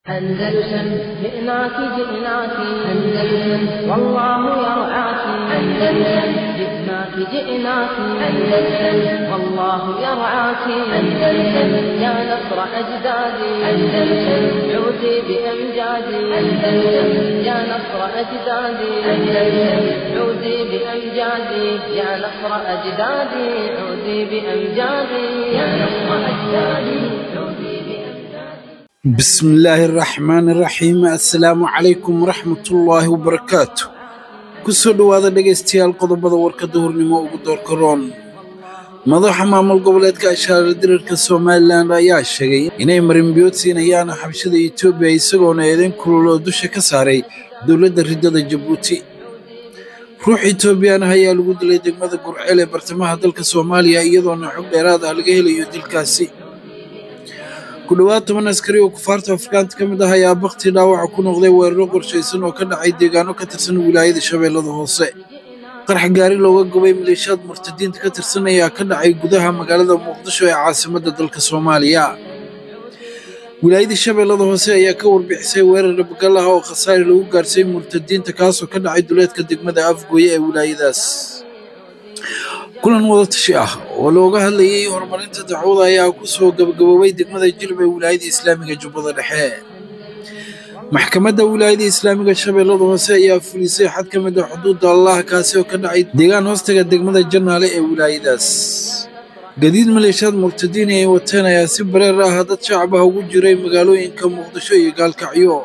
أندلسن جئناك جئناك أندلسن والله يرعاك أندلسن جئناك جئناك أندلسن والله يرعاك أندلسن يا نصر أجدادي أندلسن عودي بأمجادي أندلسن يا نصر أجدادي أندلسن عودي بأمجادي يا نصر أجدادي عودي بأمجادي يا نصر أجدادي عودي بأمجادي بسم الله الرحمن الرحيم assalaamu calaykum waraxmatullaahi wabarakaatu kusoo dhowaada dhegaystayaal qodobada warkadda hornimo ugu doorka roon madaxa maamul goboleedka ashaara dirarka somalilan ayaa sheegay inay marinbiyood siinayaan xabshada etoobiya isagoona eedayn kulul oo dusha ka saaray dowladda riddada jabuuti ruux etoobiyaan ah ayaa lagu dilay degmada gurceel ee bartamaha dalka soomaaliya iyadoona xog dheeraad ah laga helayo dilkaasi ku dhowaad toban askari oo kufaarta afrikaanta ka mid ah ayaa bakti dhaawaca ku noqday weeraro qorshaysan oo ka dhacay deegaano ka tirsan wilaayada shabeellada hoose qarax gaari looga gubay maleeshiyaad murtadiinta ka tirsan ayaa ka dhacay gudaha magaalada muqdisho ee caasimadda dalka soomaaliya wilaayada shabeellada hoose ayaa ka warbixisay weerar dhabagal ah oo khasaare lagu gaarsiiyey murtadiinta kaasoo ka dhacay duleedka degmada afgooye ee wilaayadaas kulan wadatashi ah oo looga hadlayay horumarinta dacwada ayaa ku soo gabagaboobay degmada jilb ee wilaayada islaamiga jubbada dhexe maxkamadda wilaayada islaamiga shabeellada hoose ayaa fulisay xad ka mid ah xuduudda allah kaasi oo ka dhacay deegaan hoostaga degmada janaale ee wilaayadaas gadiid maleeshiyaad murtadiin ay wateen ayaa si bareer ah dad shacab ah ugu jiray magaalooyinka muqdisho iyo gaalkacyo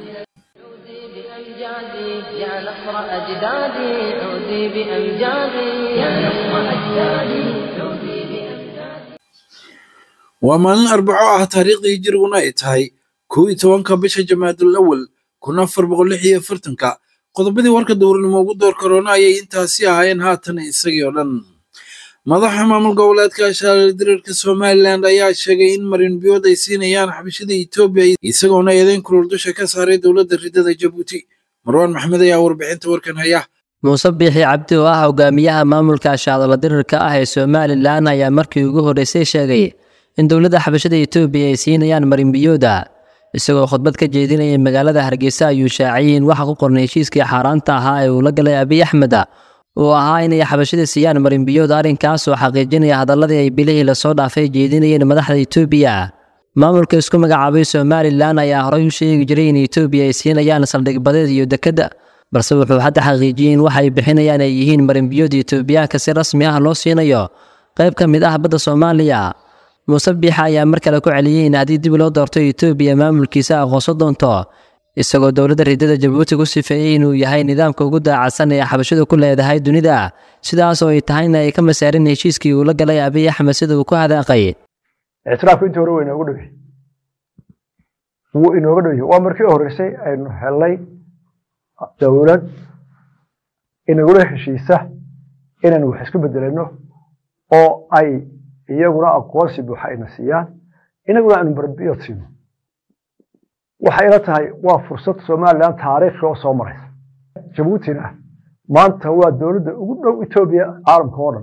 عودي بأمجادي يا نصر أجدادي عودي بأمجادي يا نصر أجدادي عودي بأمجادي waa maalin arbaco ah taariikhdii hijiriguna ay tahay kow iyo tobanka bisha jamaadul awal kun afar boqol lix iyo afartanka qodobadii warka dowrnimo ugu door karoona ayay intaasi ahaayeen haatan isagii oo dhan madaxa maamul goboleedka ashaara dirarka somalilan ayaa sheegay in marinbiyood ay siinayaan xabashada etoobiya isagoona eedayn kulul dusha ka saaray dowladda riddada jabuuti marwaan maxmed ayaa warbixinta warkan haya muuse biixi cabdi oo ah hogaamiyaha maamulka shaadala dirirka ah ee somalilan ayaa markii ugu horreysay sheegay in dowladda xabashada etoobiya ay siinayaan marinbiyooda isagoo khudbad ka jeedinayay magaalada hargeysa ayuu shaaciyey in waxa ku qornay heshiiskii xaaraanta ahaa ee uu la galay abiy axmed uu ahaa inay xabashada siiyaan marinbiyood arrinkaas oo xaqiijinaya hadalladii ay bilihii lasoo dhaafay jeedinayeen madaxda etoobiya maamulka isku magacaabay somalilan ayaa horey u sheegi jiray in etoobiya ay siinayaan saldhig badeed iyo dekadda balse wuxuu hadda xaqiijiyey in waxa ay bixinayaan ay yihiin marinbiyood etoobiyaanka si rasmi ah loo siinayo qayb ka mid ah badda soomaaliya muuse biixa ayaa mar kale ku celiyey in haddii dib loo doorto etoobiya maamulkiisa aqoonso doonto isagoo dowladda riddada jabuuti ku sifeeyey inuu yahay nidaamka ugu daacadsan ee xabashadu ku leedahay dunida sidaas oo ay tahayna ay ka masaarin heshiiskii uu la galay abiy axmed sida uu ku hadaaqay ictiraafku intii hore waa inoogu dhow yahay wuu inooga dhow yahay waa markii u horreysay aynu helnay dowlad inagula heshiisa inaynu wax isku bedelano oo ay iyaguna aqoonsi buuxa ayna siiyaan inaguna aynu barbiyood siino waxay ila tahay waa fursad somalilan taariikhi oo soo maraysa jabuutina maanta waa dowladda ugu dhow etoobiya caalamka oo dhan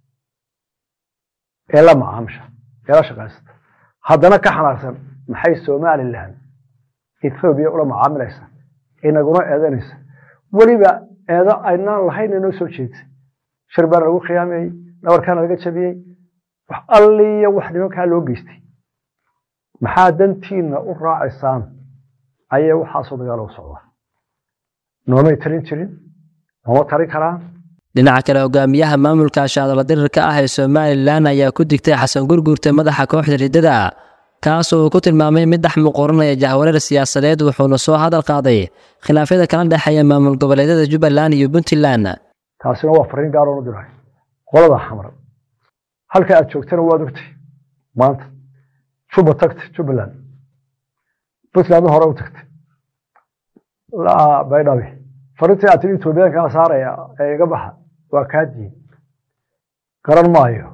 ee la macaamisha ee la shaqaysata haddana ka xanaaqsan maxay somalilan ethoobiya ula macaamilaysa inaguna eedanaysa weliba eedo aynaan lahayn inoo soo jeedsa shir baana lagu khiyaamayey dhabarkaana laga jabiyey wax alliya wax nimankaa loo geystay maxaa dantiina u raacaysaan ayay waxaasoo dagaalo u socdaa noomay talin jirin nooma talin karaan dhinaca kale hogaamiyaha maamulka shaadala dirirka ah ee somalilan ayaa ku digtay xasan gurguurta madaxa kooxda riddada kaasoo uu ku tilmaamay mid dhex muquuranaya jahwareer siyaasadeed wuxuuna soo hadal qaaday khilaafyada kala dhexeeya maamul goboleedyada jubbaland iyo puntland taasina waa fariin gaaroo u diray qolada xamar halka aad joogtana waad ogtay maanta juba tagtay jubbaland puntlandna hore u tagtay baydhabe farintii aad tiri etoobiyaankaa saaraya ee iga baxa waa kaa diin garan maayo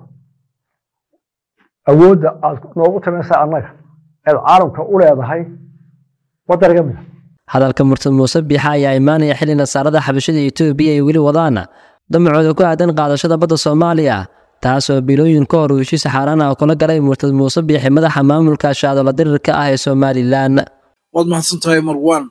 awoodda aad noogu talinaysaa annaga eed caalamka u leedahay waddan iga mida hadalka murtad muuse biixa ayaa imaanaya xilli nasaarada xabashada etoobiya ay weli wadaan damacooda ku aadan qaadashada badda soomaaliya taasoo bilooyin ka hor uu heshiis xaaraan ah kula galay murtad muuse biixi madaxa maamulka shaadala dirirka ah ee somalilan waad mahadsan tahay marwan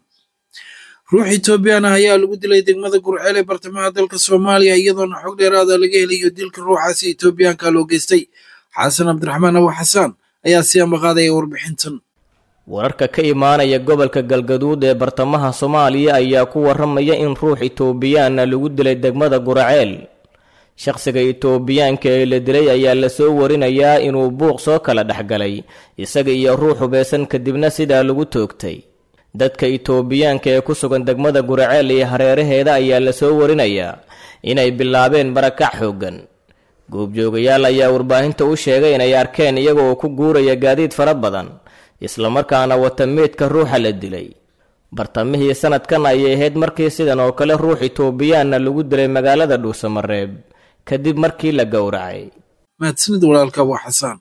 ruux etoobiyaan ah ayaa lagu dilay degmada gurceel ee bartamaha dalka soomaaliya iyadoona xog dheeraada laga helayo dilka ruuxaasi etoobiyaanka loo geystay xasan cabdiraxmaan abu xasaan ayaa si ambaqaadaya warbixintan wararka ka imaanaya gobolka galgaduud ee bartamaha soomaaliya ayaa ku waramaya in ruux itoobiyaana lagu dilay degmada guraceel shaqsiga itoobiyaanka ee la dilay ayaa lasoo warinayaa inuu buuq soo kala dhexgalay isaga iyo ruux hubaysan kadibna sidaa lagu toogtay dadka itoobiyaanka ee ku sugan degmada guraceel iyo hareeraheeda ayaa lasoo warinayaa inay bilaabeen barakac xooggan goobjoogayaal ayaa warbaahinta u sheegay inay arkeen iyagoo ku guuraya gaadiid fara badan islamarkaana wata meydka ruuxa la dilay bartamihii sanadkan ayay ahayd markii sidan oo kale ruux itoobiyaanna lagu dilay magaalada dhuusamareeb kadib markii la gowracay mahadsanid walaalka abu xasaan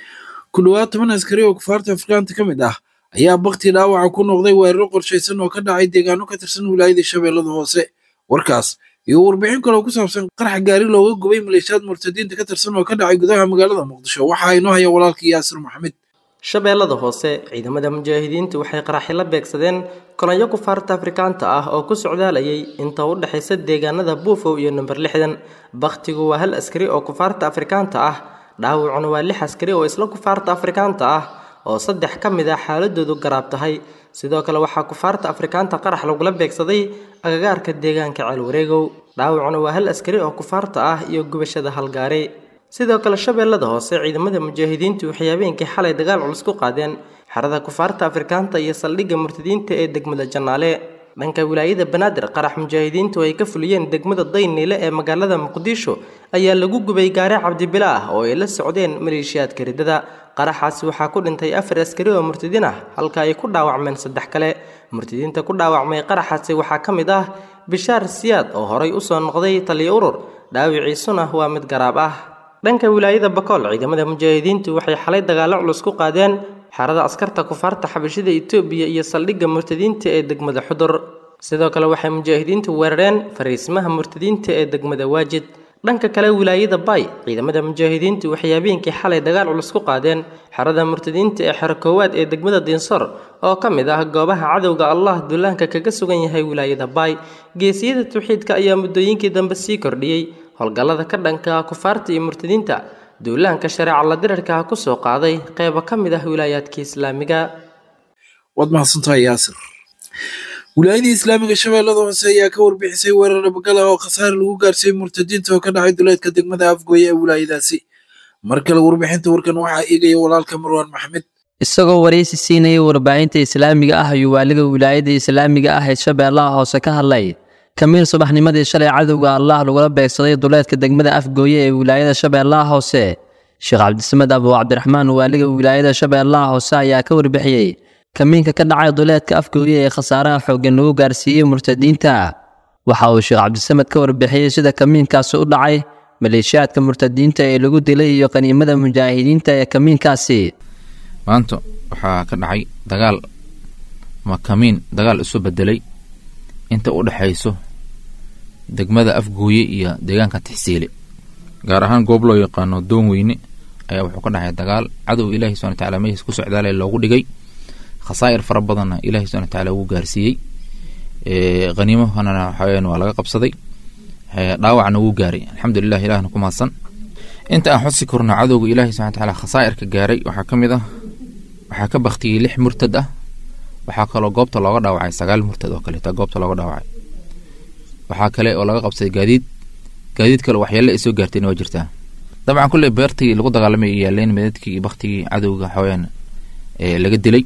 ku dhowaad toban askari oo kufaarta afrikaanta ka mid ah ayaa bakti dhaawaca ku noqday weeraro qorshaysan oo ka dhacay deegaano ka tirsan wilaayada shabeellada hoose warkaas iyo warbixin kaloo ku saabsan qarax gaari looga gubay maleeshiyaad murtadiinta ka tirsan oo ka dhacay gudaha magaalada muqdisho waxaa inoo haya walaalkii yaasir maxamed shabeellada hoose ciidamada mujaahidiintu waxay qaraxi la beegsadeen kolonyo kufaarta afrikaanta ah oo ku socdaalayay inta u dhexaysa deegaanada buufow iyo number lixdan bakhtigu waa hal askari oo kufaarta afrikaanta ah dhaawacuna waa lix askari oo isla kufaarta afrikaanta ah oo saddex ka mid ah xaaladoodu garaab tahay sidoo kale waxaa kufaarta afrikaanta qarax lagula beegsaday agagaarka deegaanka ceelwareegow dhaawacuna waa hal askari oo kufaarta ah iyo gubashada halgaari sidoo kale shabeellada hoose ciidamada mujaahidiintu waxay habeenkii xalay dagaal culus ku qaadeen xerada kufaarta afrikaanta iyo saldhigga murtadiinta ee degmada jannaale dhanka wilaayada banaadir qarax mujaahidiintu ay ka fuliyeen degmada dayniile ee magaalada muqdisho ayaa lagu gubay gaari cabdibila ah oo ay la socdeen maleeshiyaadka riddada qaraxaasi waxaa ku dhintay afar askari oo murtadiin ah halka ay ku dhaawacmeen saddex kale murtadiinta ku dhaawacmay qaraxaasi waxaa ka mid ah bishaar siyaad oo horay usoo noqday taliyo urur dhaawiciisuna waa mid garaab ah dhanka wilaayada bakool ciidamada mujaahidiintu waxay xalay dagaallo culus ku qaadeen xerada askarta kufaarta xabashida itoobiya iyo saldhigga murtadiinta ee degmada xudur sidoo kale waxay mujaahidiintu weerareen fariisimaha murtadiinta ee degmada waajid dhanka kale wilaayada bay ciidamada mujaahidiintu waxay habeenkii xalay dagaal culus ku qaadeen xerada murtadiinta ee xero koowaad ee degmada diinsor oo ka mid ah goobaha cadowga allah dullaanka kaga sugan yahay wilaayada bay geesiyada tawxiidka ayaa muddooyinkii dambe sii kordhiyey howlgallada ka dhanka kufaarta iyo murtadiinta duulaanka shareeca la dirarka ku soo qaaday qeybo ka mid ah wilaayaadka islaamiga waad mahadsantahay yaasir wilaayadii islaamiga shabeellada hoose ayaa ka warbixisay weerar dhabagala oo khasaare lagu gaarsiiyey murtadiinta oo ka dhacay duleedka degmada afgooye ee wilaayadaasi mar kale warbixinta warkan waxaa eegaya walaalka marwaan maxmed isagoo waraysi siinayay warbaahinta islaamiga ah ayuu waaliga wilaayada islaamiga ah ee shabeellaha hoose ka hadlay kamiil subaxnimadii shalay cadowga allah lagula beegsaday duleedka degmada afgooye ee wilaayada shabeellaha hoose sheekh cabdisamed abu cabdiraxmaan waaliga wilaayada shabeellaha hoose ayaa ka warbixiyey kamiinka ka dhacay duleedka afgooye ee khasaaraha xooggan lagu gaarsiiyey murtadiinta waxa uu sheekh cabdisamed ka warbixiyey sida kamiinkaasi u dhacay maleeshiyaadka murtadiinta ee lagu dilay iyo qaniimada mujaahidiinta ee kamiinkaasi maanta waxaa ka dhacay dagaal ama kamiin dagaal isu bedelay inta u dhexayso degmada afgooye iyo deegaanka tixsiile gaar ahaan goob loo yaqaano doon weyne ayaa wuxuu ka dhacay dagaal cadow ilaahi subana wataala mehiis ku socdaale loogu dhigay khasaa'ir fara badanna ilahi subana wataala ugu gaarsiiyey haniimahana waxaweyaan waa laga qabsaday dhaawacna wuu gaaray alxamdulilah ilahna ku mahadsan inta aan xusi korno cadowga ilaahi subana wataala khasaa'irka gaaray waxaa ka mid ah waxaa ka baktiyey lix murtad ah waxaa kaloo goobta looga dhaawacay sagaal murtad oo kaleeta goobta looga dhaawacay waxaa kale oo laga qabsaday gaadiid gaadiid kale waxyaale ay soo gaartayna waa jirtaa dabcan kulley beertii lagu dagaalamay ay yaaleen meedadkii iyo baktigii cadowga xawayaan laga dilay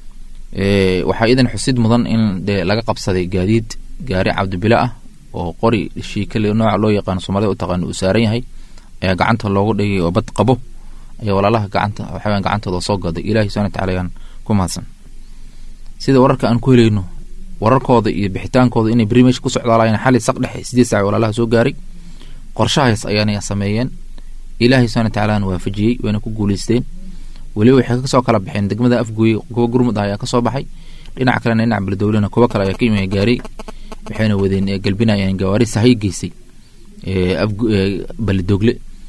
waxaa idan xusid mudan in dee laga qabsaday gaadiid gaari cabdibile ah oo qori shiikale nooca loo yaqaano soomaalida u taqaano uu saaran yahay ayaa gacanta loogu dhigay oo bad qabo ayaa walaalaha gacanta waxawayaan gacantooda soo gaday ilaahi subana wataala ayaan ku mahadsan sida wararka aan ku helayno wararkooda iyo bixitaankooda inay beri meesha ku socdaalayeen xali saq dhexe sideed saac walaalaha soo gaaray qorshahaas ayaana sameeyeen ilaahay subana watacaalaana waafajiyey wayna ku guuleysteen weliba waxay kasoo kala baxeen degmada afgooye kuwa gurmud ah ayaa kasoo baxay dhinac kalena dhinac beledowlena kuwa kale ayaa ka imaya gaaray waxayna wadeen galbinayeen gawaari sahay geysay beledogle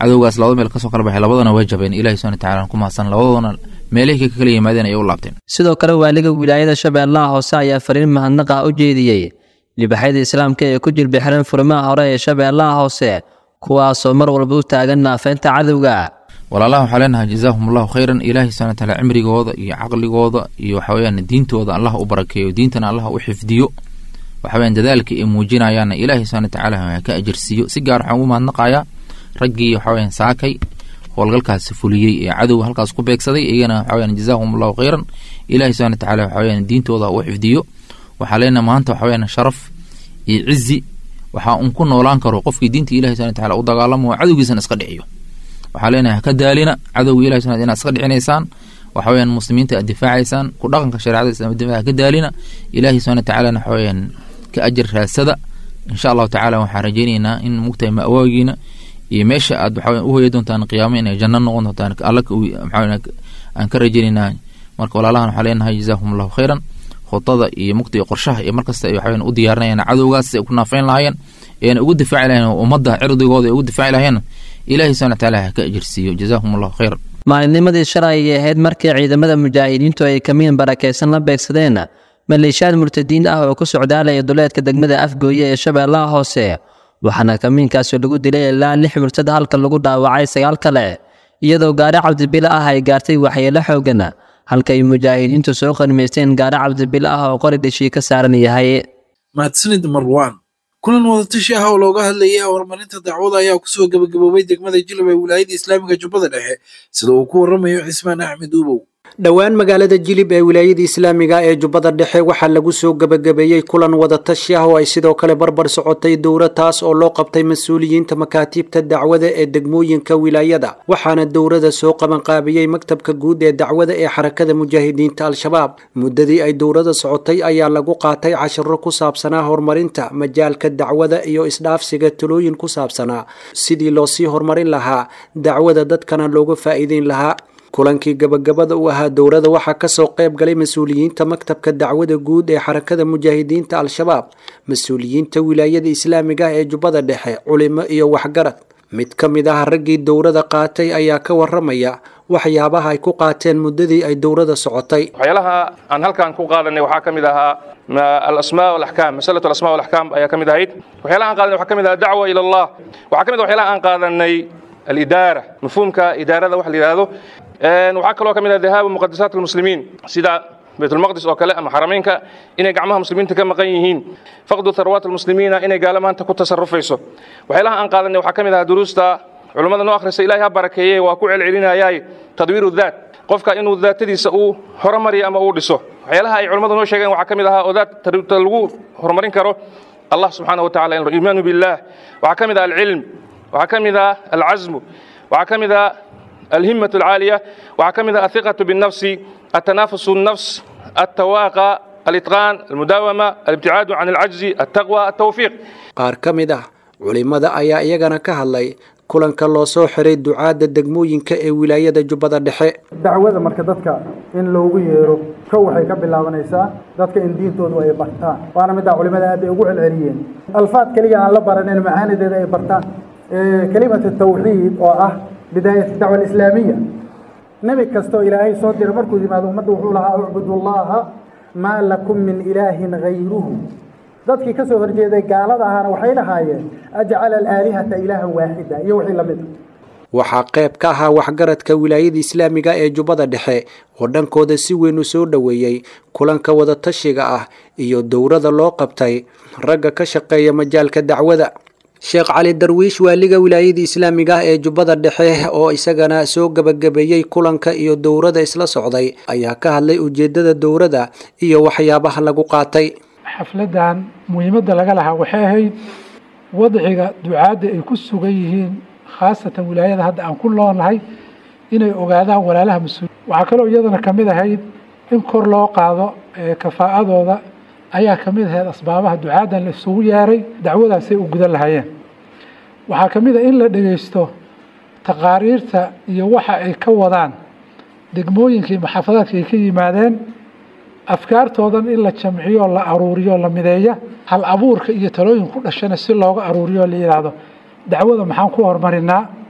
cadowgaas labada meel kasoo kala baxay labadana way jabeen ilahi subana watacaala ku mahadsan labadoodana meelihii ka kala yimaadeen ayay u laabteen sidoo kale waaliga wilaayada shabeellaha hoose ayaa fariin mahadnaqa u jeediyey libaxyada islaamka ee ku jilbixiran furimaha hore ee shabeellaha hoose kuwaasoo mar walba u taagan naafeynta cadowga walaalaha waxaa leenahay jazaahum allahu khayran ilaahi subana wataala cimrigooda iyo caqligooda iyo waxaweyaan diintooda allah u barakeeyo diintana allah u xifdiyo waxaweyaan dadaalka ay muujinayaanna ilaahi subana watacaala ka ajirsiiyo si gaar waxaan ugu mahadnaqayaa raggii waxaweyaan saakay howlgalkaasi fuliyey ee cadowga halkaas ku beegsaday iyagana waxaweyaan jazaahum allahu khayran ilaahi subana watacaala waxaweyaan diintooda u xifdiyo waxaa leenahay maanta waxaweyaan sharaf iyo cizi waxaa un ku noolaan karo qofkii diinta ilahi subana wataala u dagaalamo cadowgiisana iska dhiciyo waxaa leenahay haka daalina cadowga ilahi subana inaad iska dhicinaysaan waxaweyaan muslimiinta aad difaacaysaan ku dhaqanka shareecada islamada haka daalina ilaahi subana watacaalana waxaweyaan ka ajar raadsada insha allahu tacala waxaan rajeynaynaa in mugtahay ma'waagiina iyo meesha aad waxaweyan u hoya doontaan qiyaamo inay janno noqon doontaan alla maxaa aan ka rajeynaynaa marka walaalahan waxaa leenahay jazaahum allahu khayran khudada iyo mugta iyo qorshaha iyo markasta ay waxaweyan u diyaarinayaan cadowgaas ay ku naafeyn lahaayeen eena ugu difaaci lahayen ummadda cirdigooda ay ugu difaaci lahayeen ilaahi subana wataala ha ka ajirsiiyo jazaahum allahu khayran maalinnimadii shalay ayay ahayd markii ciidamada mujaahidiintu ay kamiin barakaysan la beegsadeen maleeshiyaad murtadiin ah oo ku socdaalaya duleedka degmada afgooye ee shabeellaha hoose waxaana kamiinkaasi lagu dilay ilaa lix murtad halka lagu dhaawacay sagaal kale iyadoo gaari cabdibile ah ay gaartay waxyeelo xoogan halka ay mujaahidiintu soo qanimaysteen gaari cabdibile ah oo qori dhishii ka saaran yahay mahadsanid marwaan kulan wadatashi ah oo looga hadlayay horumarinta dacwada ayaa kusoo gebagaboobay degmada jilab ee wilaayada islaamiga jubbada dhexe sida uu ku waramayo cismaan axmed uubow dhowaan magaalada jilib ee wilaayada islaamiga ee jubbada dhexe waxaa lagu soo gebagabeeyey kulan wadatashi ah oo ay sidoo kale barbar socotay dowra taas oo loo qabtay mas-uuliyiinta makaatiibta dacwada ee degmooyinka wilaayada waxaana dowrada soo qabanqaabiyey maktabka guud ee dacwada ee xarakada mujaahidiinta al-shabaab muddadii ay dowrada socotay ayaa lagu qaatay cashiro ku saabsanaa horumarinta majaalka dacwada iyo isdhaafsiga talooyin ku saabsanaa sidii loo sii horumarin lahaa dacwada dadkana looga faa'iideyn lahaa kulankii gabagabada u ahaa dowrada waxaa kasoo qayb galay mas-uuliyiinta maktabka dacwada guud ee xarakada mujaahidiinta al-shabaab mas-uuliyiinta wilaayada islaamiga ah ee jubbada dhexe culimo iyo waxgarad mid ka mid ah raggii dowrada qaatay ayaa ka waramaya waxyaabaha ay ku qaateen muddadii ay dowrada socotay waxyaalaha aan halkan ku qaadanay waxaa ka mid ahaa alasmaa walaxkaam masalatu alasmaa walaxkaam ayaa ka mid ahayd waxyaalaha aan qaadanay waxaa ka mid ahaa dacwa ila allah waxaa ka mid ah waxyaalaha aan qaadanay alidaara mafhuumka idaarada waxa la yidhaahdo waxaa kaloo ka mid ah dahaabu muqadasaat almuslimiin sida baytulmaqdis oo kale ama xarameynka inay gacmaha muslimiinta ka maqan yihiin faqdu tharwaat almuslimiina inay gaalo maanta ku tasarufayso waxyaalaha aan qaadanay waxaa ka mid ah duruusta culummada noo akhrisa ilahay ha barakeeye waa ku celcelinayaay tadwiiru daat qofka inuu daatadiisa uu horumariyo ama uu dhiso waxyaalaha ay culummadu noo sheegeen waxaa ka mid ahaa oo daat lagu horumarin karo allah subxaana wa tacala iimaanu billah waxaa ka mid ah alcilm waxaa ka mid ah alcasmu waxaa ka mid ah الهمة العالية وعكمد الثقة بالنفس التنافس النفس التواقع الإتقان المداومة الابتعاد عن العجز التقوى التوفيق qaar ka mid ah culimada ayaa iyagana ka hadlay kulanka loo soo xiray ducaadda degmooyinka ee wilaayada jubbada dhexe dacwada marka dadka in loogu yeero kow waxay ka bilaabanaysaa dadka in diintoodu ay bartaan waana middaa culimada aad ay ugu celceliyeen alfaad keliya aan la baranin macaanideeda ay bartaan kelimatu tawxiid oo ah bidaayat dacwa alislaamiya nebi kastoo ilaahay soo diray markuu yimaado ummadda wuxuu lahaa ucbudu llaha maa lakum min ilaahin hayruhu dadkii ka soo horjeeday gaalada ahana waxay lahaayeen ajcala alaalihata ilaahan waaxida iyo wixii lamid waxaa qayb ka ahaa waxgaradka wilaayada islaamiga ee jubbada dhexe oo dhankooda si weyn u soo dhoweeyey kulanka wadatashiga ah iyo dowrada loo qabtay ragga ka shaqeeya majaalka dacwada sheekh cali darwiish waaliga wilaayada islaamiga ah ee jubbada dhexe oo isagana soo gebagabeeyey kulanka iyo dowrada isla socday ayaa ka hadlay ujeedada dowrada iyo waxyaabaha lagu qaatay xafladan muhiimadda laga lahaa waxay ahayd wadciga ducaadda ay ku sugan yihiin khaasatan wilaayada hadda aan ku noolnahay inay ogaadaan walaalaha mas-uul waxaa kaloo iyadana ka mid ahayd in kor loo qaado kafaa'adooda ayaa ka mid ahayd asbaabaha ducaaddan la isugu yeeray dacwadaasay u gudan lahaayeen waxaa ka mid ah in la dhegaysto taqaariirta iyo waxa ay ka wadaan degmooyinkii maxaafadaadka ay ka yimaadeen afkaartoodan in la jamciyo la aruuriyo la mideeya hal abuurka iyo talooyin ku dhashana si looga aruuriyo la yidhaahdo dacwada maxaan ku horumarinaa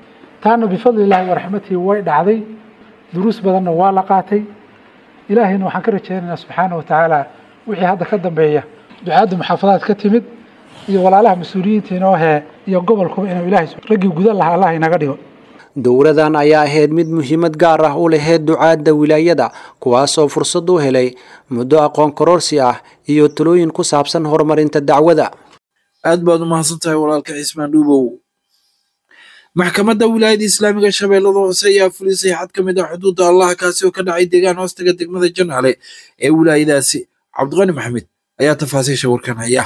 taana bifadli illaahi waraxmatihi way dhacday duruus badanna waa la qaatay ilaahayna waxaan ka rajaynaynaa subxaana wa tacaala wixii hadda ka dambeeya ducaadda muxaafadaad ka timid iyo walaalaha mas-uuliyiinta inoo hee iyo gobolkuba inuu ilaahay raggii gudan lahaa allah inaga dhigo dowladan ayaa ahayd mid muhiimad gaar ah u laheyd ducaadda wilaayada kuwaas oo fursad u helay muddo aqoon kororsi ah iyo talooyin ku saabsan horumarinta dacwada aad baad u mahadsan tahay walaalka cismaan dhuubow maxkamadda wilaayada islaamiga shabeellada hoose ayaa fulisay xad ka mid ah xuduudda allaha kaasi oo ka dhacay deegaan hoostaga degmada janaale ee wilaayadaasi cabdiqani maxamed ayaa tafaasiisha warkan haya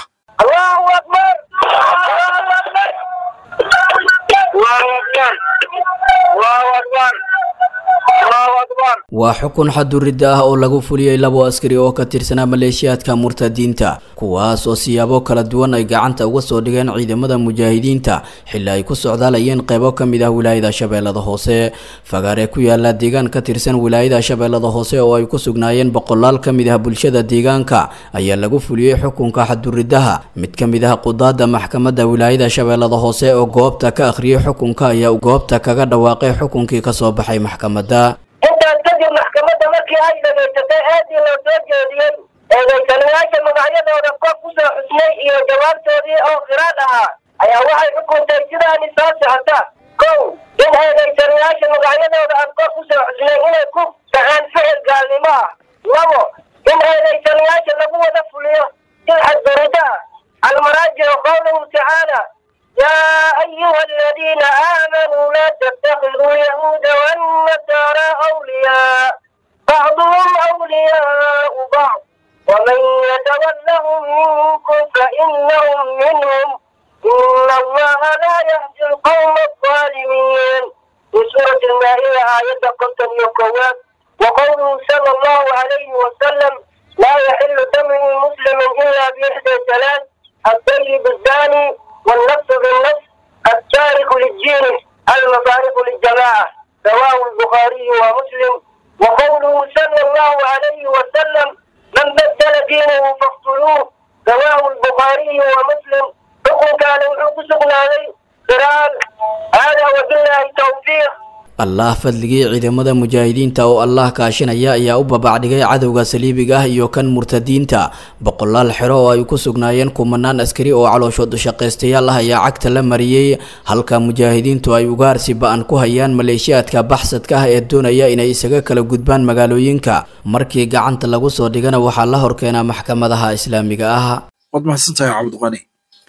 waa xukun xaduridda ah oo lagu fuliyey labo askari oo ka tirsanaa maleeshiyaadka murtadiinta kuwaas oo siyaabo kala duwan ay gacanta uga soo dhigeen ciidamada mujaahidiinta xilli ay ku socdaalayeen qeybo ka mid ah wilaayada shabeellada hoose fagaare ku yaala deegaan ka tirsan wilaayada shabeellada hoose oo ay ku sugnaayeen boqolaal ka mid ah bulshada deegaanka ayaa lagu fuliyey xukunka xaduriddaha mid ka mid ah qudaada maxkamadda wilaayada shabeellada hoose oo goobta ka akhriyey xukunka ayaa goobta kaga dhawaaqay xukunkii kasoo baxay maxkamadda intaas kadib maxkamadda markii ay dhagaysatay aadii loo soo jeediyey eedaysanayaasha magacyadooda kor ku soo xusnay iyo jawaabtoodii oo khiraad ahaa ayaa waxay xukuntay sidaani soo socota kow in eedaysanayaasha magacyadooda aan kor ku soo xusnay inay ku dhaceen ficil gaalnimo ah labo in eedaysanayaasha lagu wada fuliyo sil xadgurida ah almaraajicu qowluhu tacaala يا أيها الذين آمنوا لا تتخذوا اليهود والنصارى أولياء بعضهم أولياء بعض ومن يتولهم منكم فإنهم منهم إن الله لا يهدي القوم الظالمين في سورة المائدة آية قتل يقوات وقوله صلى الله عليه وسلم لا يحل دم مسلم إلا بإحدى ثلاث الطيب الزاني والنفس بالنفس التارك للدين المفارق للجماعة رواه البخاري ومسلم وقوله صلى الله عليه وسلم من بدل دينه فاقتلوه رواه البخاري ومسلم حكم كان وحكم عليه قران هذا وبالله التوفيق allah fadligii ciidamada mujaahidiinta oo allah kaashinaya ayaa u babacdhigay cadowga saliibiga ah iyo kan murtadiinta boqolaal xero oo ay ku sugnaayeen kumanaan askari oo calooshood shaqaystayaal ah ayaa cagta la mariyey halka mujaahidiintu ay ugaarsi ba-an ku hayaan maleeshiyaadka baxsadka ah ee doonaya inay isaga kala gudbaan magaalooyinka markii gacanta lagu soo dhigana waxaa la horkeenaa maxkamadaha islaamiga ah waad mahadsantahay cabdiqani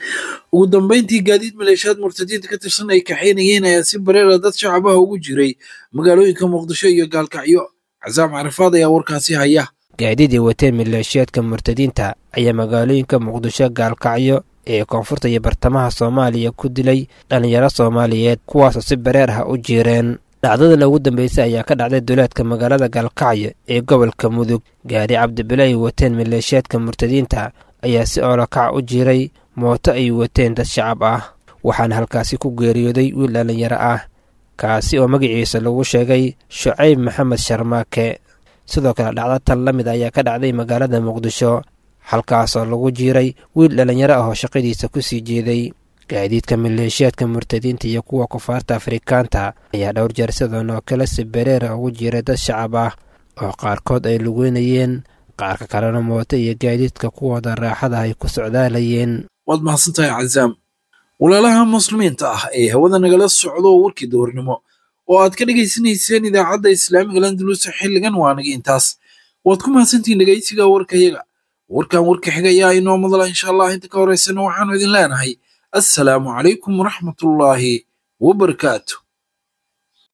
ugu dambeyntii gaadiid maleeshiyaad murtadiinta ka tirsan ay kaxaynayeen ayaa si bareera dad shacabaha ugu jiray magaalooyinka muqdisho iyo gaalkacyo casaam carafaad ayaa warkaasi haya gaadiidii wateen maleeshiyaadka murtadiinta ayaa magaalooyinka muqdisho gaalkacyo ee koonfurta iyo bartamaha soomaaliya ku dilay dhallinyaro soomaaliyeed kuwaasoo si bareer ah u jiireen dhacdadan ugu dambeysay ayaa ka dhacday duleedka magaalada gaalkacyo ee gobolka mudug gaari cabdibile ay wateen maleeshiyaadka murtadiinta ayaa si oolokac u jiiray mooto ay wateen dad shacab ah waxaana halkaasi ku geeriyooday wiil dhallinyaro ah kaasi oo magaciisa lagu sheegay shucayb maxamed sharmaake sidoo kale dhacdo tan la mid ayaa ka dhacday magaalada muqdisho halkaasoo lagu jiiray wiil dhallinyaro ah oo shaqadiisa ku sii jeeday gaadiidka maleeshiyaadka murtadiinta iyo kuwa kufaarta afrikaanta ayaa dhowr jeer sidan oo kale si bareera ugu jiiray dad shacab ah oo qaarkood ay lugeynayeen qaarka kalena mooto iyo gaadiidka kuwooda raaxada ay ku socdaalayeen waad mahadsantahay cazaam walaalaha muslimiinta ah ee hawada nagala socdo warkii dowrnimo oo aad ka dhegaysanayseen idaacadda islaamiga landalusa xilligan waa naga intaas waad ku mahadsantihiin dhegaysiga warkayaga warkan warka xiga ayaa inoo madala insha allah inta ka horeysana waxaanu idin leenahay assalaamu calaykum waraxmatullaahi wabarakaatu